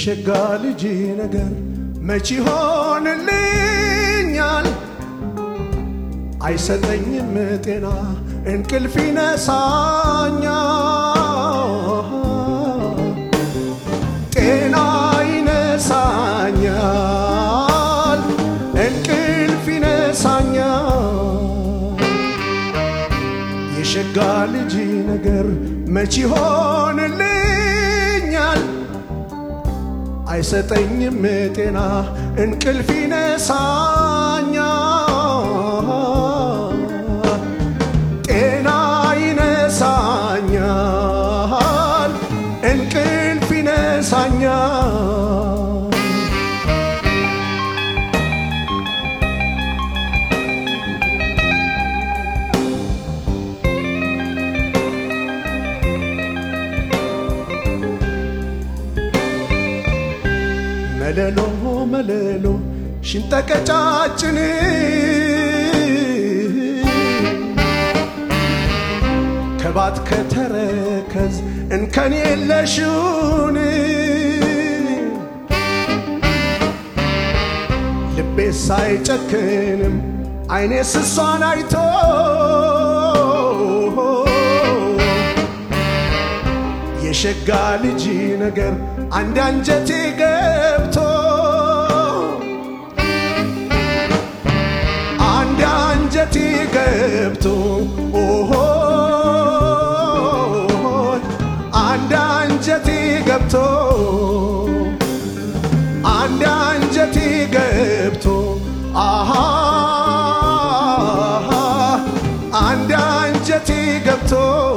የሸጋ ልጅ ነገር መች ይሆንልኛል? አይሰጠኝም ጤና እንቅልፍ ይነሳኛል፣ ጤና ይነሳኛል፣ እንቅልፍ ይነሳኛል። የሸጋ ልጅ ነገር መች ይሆንልኛል? አይሰጠኝም ጤና እንቅልፍ ይነሳኛል፣ ጤና ይነሳኛል፣ እንቅልፍ ይነሳኛል። መለሎ መለሎ ሽንጠቀጫጭን ከባት ከተረከዝ እንከን የለሽውን ልቤ ሳይጨክንም አይኔ ስሷን አይቶ የሸጋ ልጅ ነገር አንድ አንጀቴ ገብቶ አንድ አንጀቴ ገብቶ ኦሆ አንድ አንጀቴ ገብቶ አንድ አንጀቴ ገብቶ አሃ አንድ አንጀቴ ገብቶ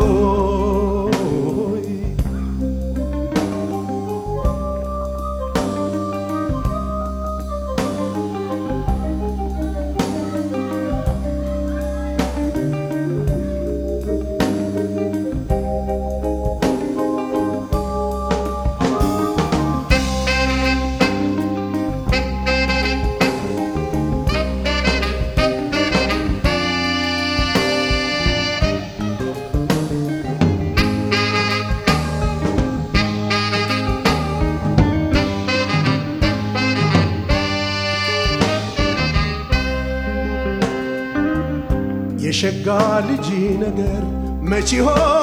የሸጋ ልጅ ነገር መች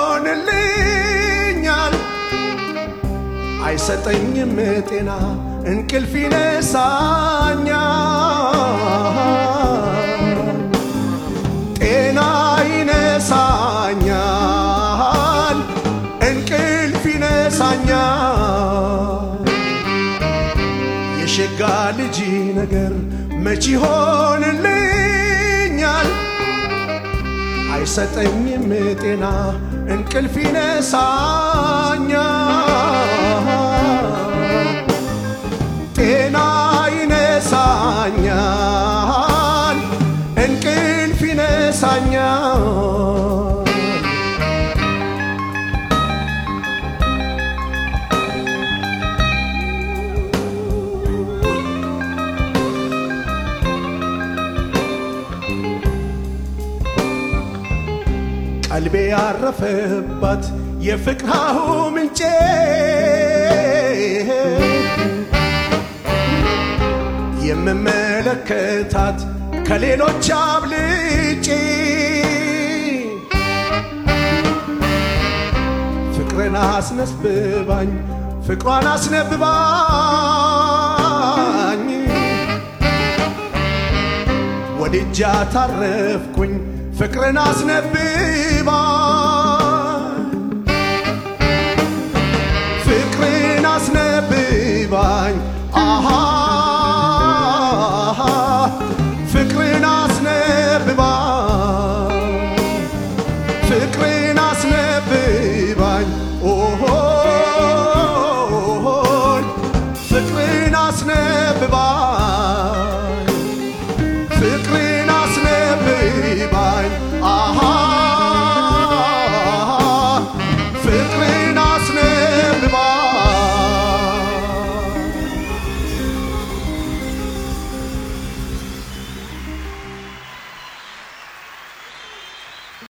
ይሆንልኛል? አይሰጠኝም ጤና እንቅልፍ ይነሳኛል፣ ጤና ይነሳኛል፣ እንቅልፍ ይነሳኛል። የሸጋ ልጅ ነገር መች ይሆንልኛል? አይሰጠኝም ጤና እንቅልፍ ይነሳኛል፣ ጤና ይነሳኛል፣ እንቅልፍ ይነሳኛል። ቀልቤ ያረፈባት የፍቅርሃሁ ምንጬ የምመለከታት ከሌሎች አብልጬ ፍቅርን አስነስብባኝ ፍቅሯን አስነብባኝ ወድጃ ታረፍኩኝ ፍቅርን አስነብባኝ ፍቅርን አስነብባኝ አሃ ፍቅርን አስነብባኝ ፍቅርን